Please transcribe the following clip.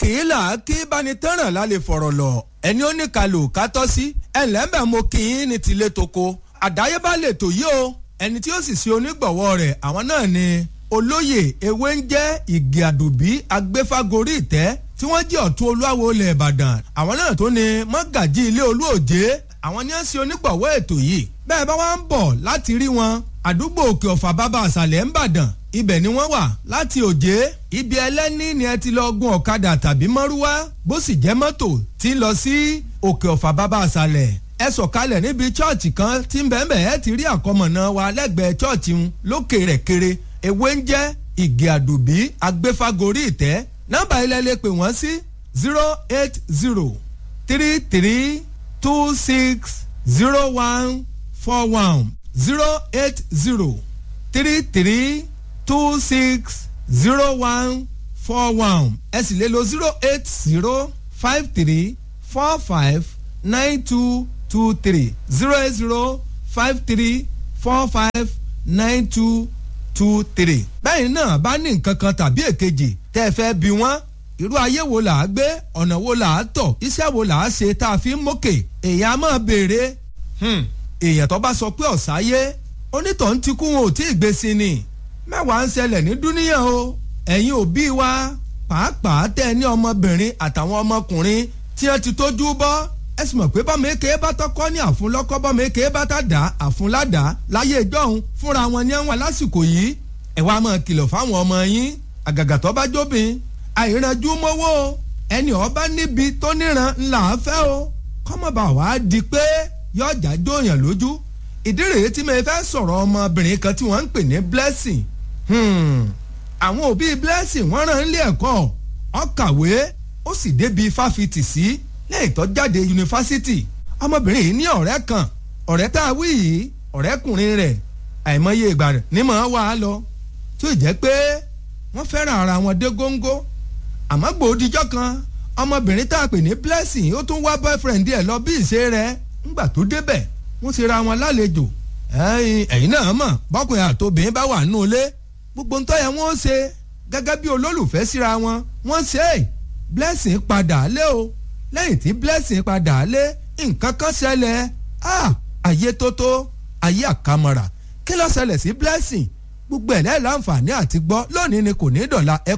kì í là kí banitẹ́ràn lálẹ́ fọ̀rọ̀ lọ ẹni ó ní kalò kátọ́ sí ẹ̀lẹ́mbẹ̀ mo kì í ní tilé toko àdáyébá lè tò yí o ẹni tí ó sì ṣe onígbọ̀wọ́ rẹ̀ àwọn náà ni olóyè ewé ń jẹ́ ìgè àdùbí agbéfágorí ìtẹ́ tí wọ́n jẹ́ ọ̀tún olúwawo ilẹ̀ ìbàdàn àwọn náà tó ní mọ́gàjí ilé olúòjé àwọn ni ó ṣe onígbọ̀wọ́ ètò yìí bẹ́ẹ̀ bá wá ń bọ̀ láti rí wọn àdúgbò òkè ọ̀fà bàbá àṣàlẹ̀ ń bàdàn ibẹ̀ ni wọ́n wà láti òjé ibi ẹlẹ́ni ni ẹ ti lọ gun ọ̀kadà tàbí mọ́rúwá bó sì jẹ́ mọ́tò tí ń lọ sí òkè ọ̀fà bàbá àṣàlẹ̀ ẹ sọ̀kalẹ̀ níbi chọ́ọ̀chì kan tí ń bẹ̀ẹ̀bẹ̀ ẹ ti rí àkọmọ̀nà wa lẹ́gbẹ̀ẹ́ chọ́ọ̀chì ń lókè rẹ̀ kéré ewé ń jẹ́ ìgè àdùbí agbéfágorí ìtẹ́ nọ́mbà ilẹ̀ lè pè wọ́n sí zero eight zero three three two six zero one four one zero eight zero three three two six zero one four one ẹ sì lè lo zero eight zero five three four five nine two two three zero eight zero five three four five nine two two three. bẹ́ẹ̀ náà bá ní nǹkan kan tàbí èkejì tẹ́ ẹ fẹ́ bí wọ́n irú ayé wo là á gbé ọ̀nà wo là á tọ̀ iṣẹ́ wo là á ṣe tá a fi ń mókè èèyàn á máa béèrè èèyàn tó bá sọ pé ọ̀sáyé onítọ̀hún ti kú wọn ò tí ì gbé sí ni mẹ́wàá ń ṣẹlẹ̀ ní dúníyàn o ẹ̀yin òbí wa pàápàá tẹ́ ẹ ní ọmọbìnrin àtàwọn ọmọkùnrin tí wọ́n ti tójú bọ́ ẹ sì mọ̀ pé bọ́mọ èké bá tọ́kọ́ ní àfúnlọ́kọ́ bọ́mọ èké bá tá dá àfúnládá láyé ìjọ́hun fúnra wọn ní ẹ̀wọ̀n lásìkò yìí ẹ wá máa kìlọ̀ fáwọn ọmọ yín àgàgà tó bá jóbin àìrànjú mọ́wọ́ ẹni ọba níbi tó níran ńlá fẹ́ o kọ́mọba wàá di pé yọjà jóyàn lójú ìdí rèé tí mo fẹ́ sọ̀rọ̀ ọmọbìnrin kan tí wọ́n ń pè ní blessing àwọn òbí blessing wọ́n rán ilé ẹ̀kọ́ ó kàwé ó sì débi fáfitì sí lẹ́yìn tó jáde yunifásitì ọmọbìnrin yìí ní ọ̀rẹ́ kan ọ̀rẹ́ tá a wí yìí ọ̀rẹ́kùnrin rẹ̀ àìmọye ìgbà rẹ̀ ní màá wà á lọ tó jẹ́ pé wọ́n fẹ́ràn ara wọn dé góńgó àmọ́ gbòdìjọ́ kan ọmọbìnrin tá a pè ní blessing ó tún wá boyfriend ẹ̀ lọ bí ìṣe rẹ̀ ńgbà tó débẹ̀ wọ́n ti ra wọn lálejò ẹ̀yin náà mọ̀ bọ́kùnrin àtòbìnrin bá wà nínú ilé gbogbo ń tọ́yẹ wọ́n ṣe gẹ́gẹ́ bí olólùfẹ́ síra wọn wọ́n ṣe é blessing padà lé o lẹ́yìn tí blessing padà lé nǹkan kan ṣẹlẹ̀ ayé tótó ayé àkàmọ̀rà kí ló ṣẹlẹ̀ sí blessing gbogbo ẹ̀ lẹ́yìn láǹfààní àti gbọ́ lónìí ni kò ní dọ̀la ẹ